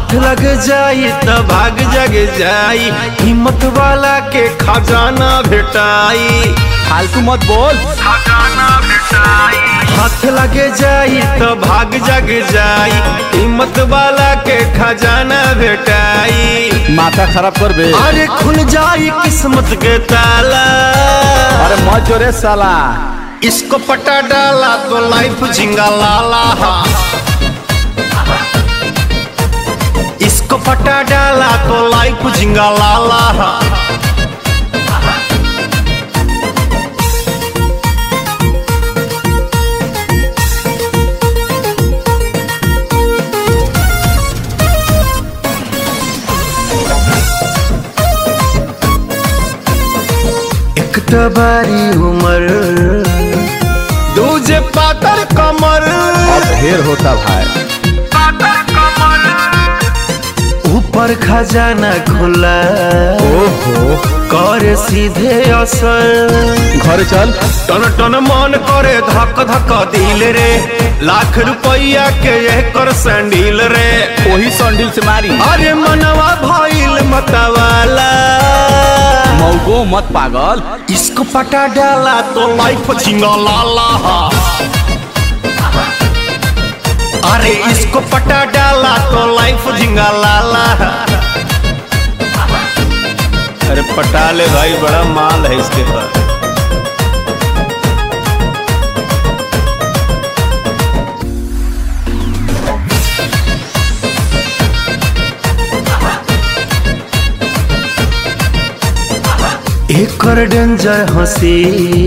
हाथ लग जाई त भाग जग जाई हिम्मत वाला के खजाना भेटाई फालतू मत बोल हाथ लगे जाई त भाग जग जाई हिम्मत वाला के खजाना भेटाई माथा खराब कर बे अरे खुल जाई किस्मत के ताला अरे मत जोरे साला इसको पटा डाला तो लाइफ झिंगा लाला हा इसको पटा डाला तो लाइफ झिंगा लाला हा एक तबारी उमर दूजे पातर कमर अब ढेर होता भाई ऊपर खजाना खुला ओहो कर सीधे असर घर चल टन टन मन करे धक धक दिल रे लाख रुपया के एकर सैंडल रे वही संडिल से मारी अरे मनवा भइल मतवाला मौगो मत पागल इसको पटा डाला तो लाइफ झिंगा लाला हा अरे इसको पटा डाला तो लाइफ झिंगा लाला हा। अरे पटा ले भाई बड़ा माल है इसके पास एकर डेंजर हंसी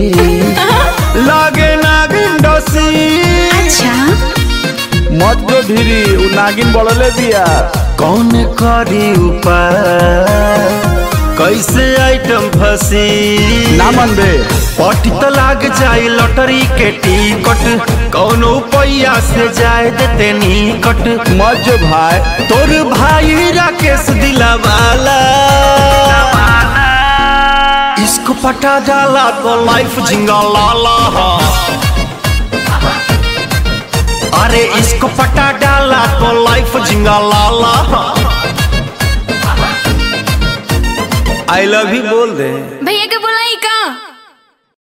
लागे नागिन डसी अच्छा मत जो धीरी उ नागिन बढ़ले बिया कौन करी उपाय कैसे आइटम फंसी ना मन बे पटी तो लाग जाए लॉटरी के टिकट कौन पैया से जाए देते निकट मत जो भाई तोर भाई राकेश दिलावाला इसको पटा डाला तो लाइफ झिंगा लाला हा अरे इसको पटा डाला तो लाइफ झिंगा लाला हा आई लव यू बोल दे भैया के बुलाई का